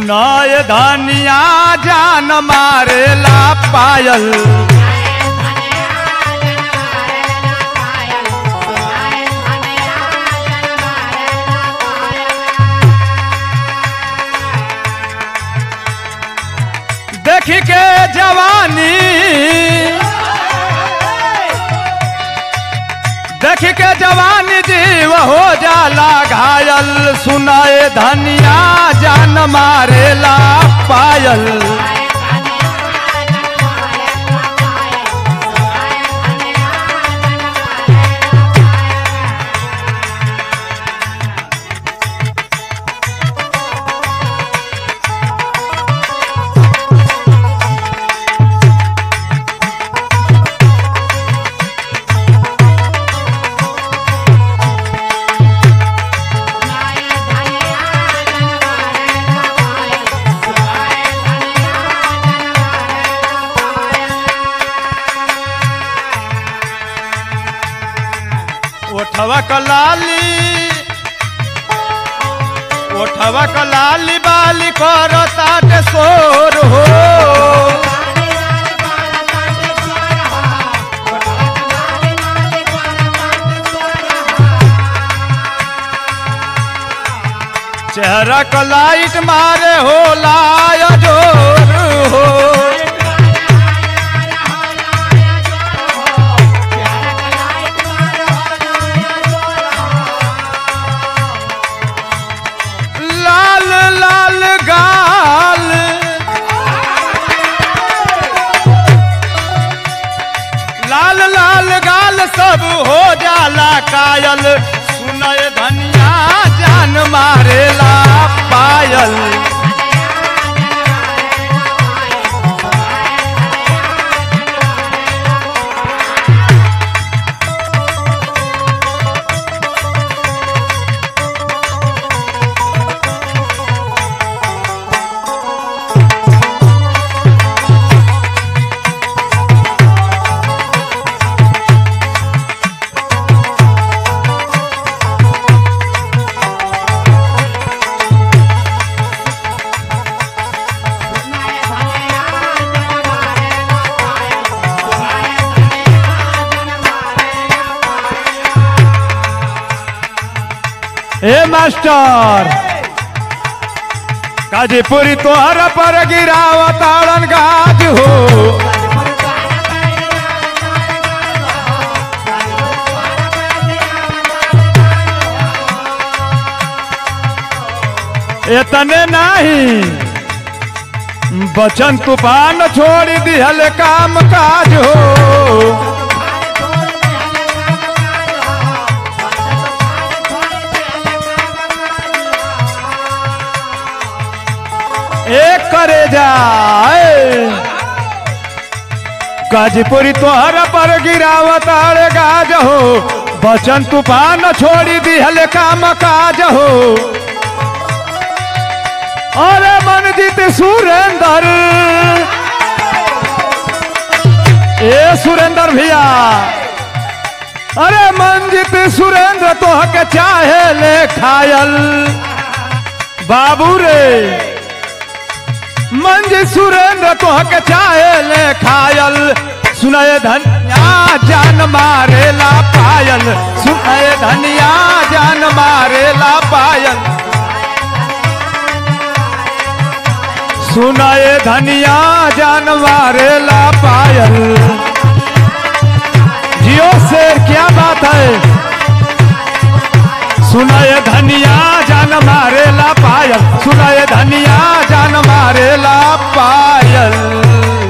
सुनाए धनिया जान मारेला पायल देखी के जवानी देखी के जवानी जीव हो जाला घायल सुनाए धनिया जान मारेला पायल ओठवा कलाली ओठवा कलाली बाली करता सोर हो चेहरा को लाइट मारे हो लाया जोर हो लाल लाल गाल लाल लाल गाल सब हो जाला कायल सुनय धनिया जान मारेला पायल ए मास्टर काजीपुरी तोहर पर गिरावताड़न गाज हो इतने नहीं बचन तूफान छोड़ दिहल काम काज हो एक करे जाए गाजीपुरी तोहर पर गिरावत अरे गाज हो बचन तूफान छोड़ी दिहल काम काज हो अरे मनजीत सुरेंद्र ए सुरेंद्र भैया अरे मनजीत सुरेंद्र तो के चाहे ले खायल बाबू रे मंज सुरेंद्र तो के चाहे ले खायल सुनाए धनिया जान मारेला पायल सुनाए धनिया जान मारेला पायल सुनाए धनिया जान मारेला पायल जियो शेर क्या बात है सुनाए धनिया जान मारेला पायल सुनाए धनिया जान मारेला पायल